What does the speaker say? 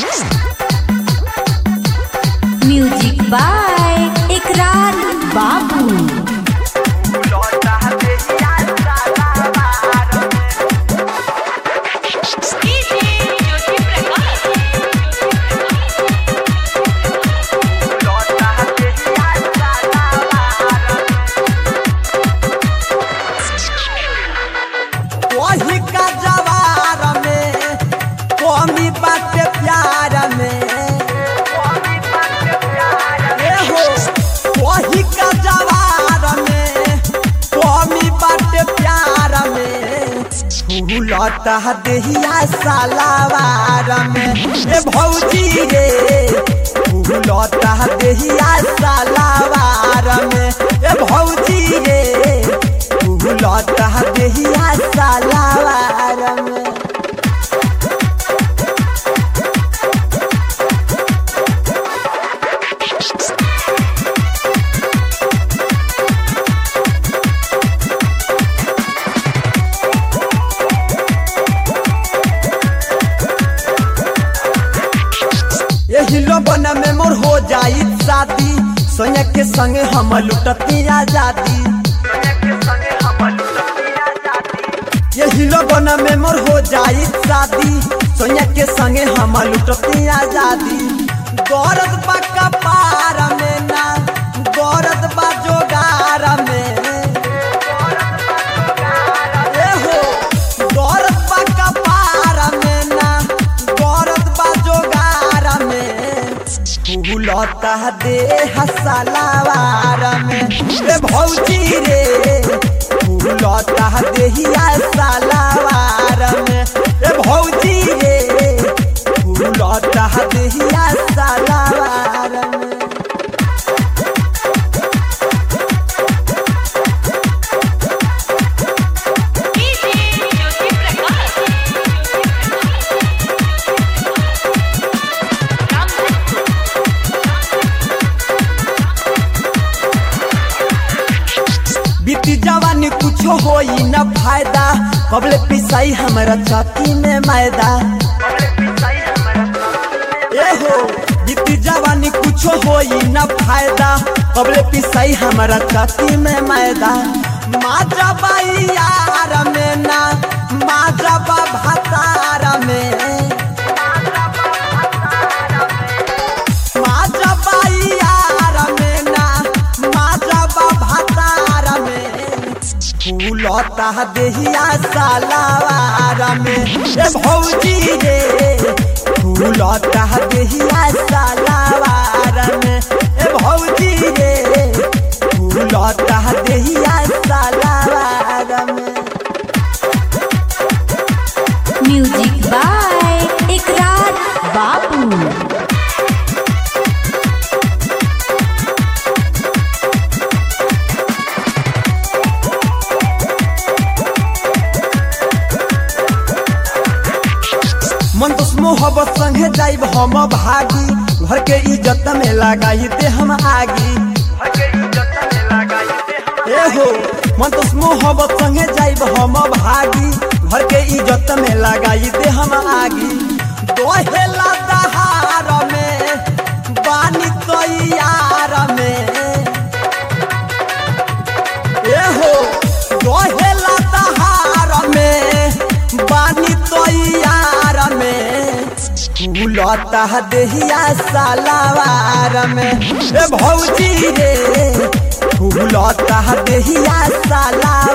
music by इकरार बाबू वही का जवार में कमी बाटे प्यार में ए हो वही का जवार में कमी बाटे प्यार में फूलता देहिया सालावार में ए भौजी रे फूलता देहिया सालावार में ए भौजी रे फूलता देहिया सालावार में यही लोबन में मोर हो जाई शादी सोनिया के संगे हम लुटती आजादी यही लोबन में मोर हो जाई शादी सोनिया के संगे हम लुटती आजादी गौरत बा कपार में ना गौरत बा जोगार में ए हो गौरत बा कपार में ना गौरत बा जोगार में फूलता दे हसलावार में ए भौजी रे फूलता देहिया सालावार में ए भौजी रे फूलता देहिया सालावार में बीती जवानी कुछ होई न फायदा कबले पिसाई हमारा छाती में मैदा ए हो बीती जवानी कुछ होई न फायदा कबले पिसाई हमारा छाती में मैदा माजा बाई यार में ना माजा बा भातार में माजा बाई यार में ना माजा बा भातार में फूलता देहिया सालावार में ए भौजी रे फूलता देहिया सालावार में ए भौजी रे फूलता देहिया सालावार में म्यूजिक बाय इकरार बाबू मन तो मोहब्बत संगे जाइब हम भागी घर के इज्जत में लगाई दे हम आगी ए हो मन तो मोहब्बत संगे जाइब हम भागी घर के इज्जत में लगाई दे हम आगी दोहेला दहार में बानी तैयार में ए हो दोहेला दहार में बानी तैयार में फूलता देहिया सालावार में ए भौजी रे फूलता देहिया सालावार